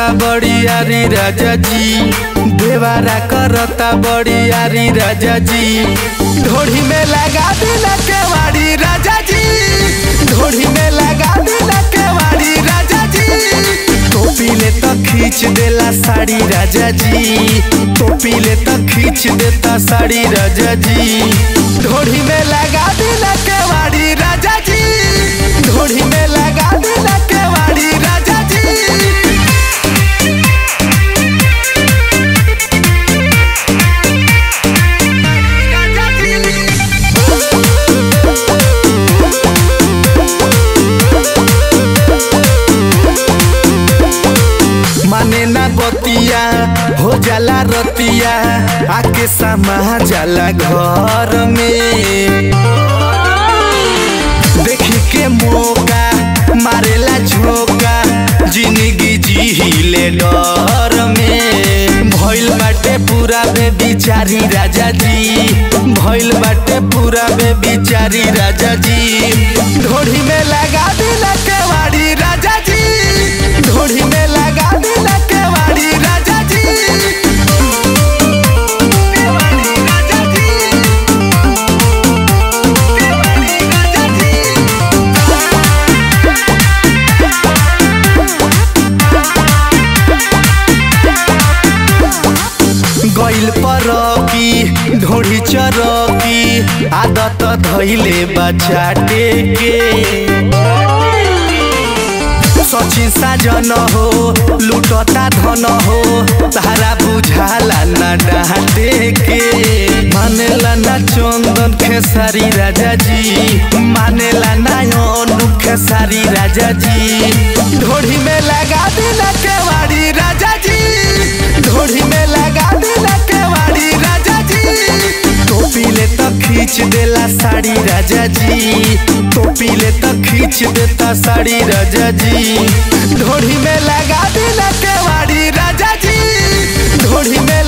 बड़ी यारी राजा जी देवारा करता बड़ी यारी राजा जी ढोढ़ी में लगा दिला केवाड़ी राजा जी ढोढ़ी में लगा दिला केवाड़ी राजा जी टोपी ले तो खींच देला साड़ी राजा जी टोपी ले तो खींच देता साड़ी राजा जी ढोढ़ी में लगा दिला केवाड़ी राजा जी ढोढ़ी में लगा दिला केवाड़ी राजा जी माने ना बतिया हो जाला रतिया आके समा जाला घर में देखी के मौका मारेला झोंका जिंदगी जीले डर में भइल बाटे पूरा बे बिचारी राजा जी भइल बाटे पूरा बे बिचारी राजा जी ढोढ़ी में लगा दिला केवाड़ी राजा जी ढोढ़ी में लगा दिला केवाड़ी राजा जी केवाड़ी राजा जी केवाड़ी राजा जी गइल परकी ढोढ़ी चरकी आदत धैले बचाटे के सचिन साजन हो लुटता धन हो तारा बुझाला ना डाटे के मानेला ना चंदन खेसारी राजा जी मानेला ना अनु खेसारी राजा जी ढोढ़ी में लगा दिला केवाड़ी राजा जी ढोढ़ी में लगा दिला केवाड़ी राजा जी टोपी ले तो खींच देला साड़ी राजा जी टोपी ले तो खींच देता साड़ी राजा जी ढोढ़ी में लगा दिला केवाड़ी राजा जी ढोढ़ी में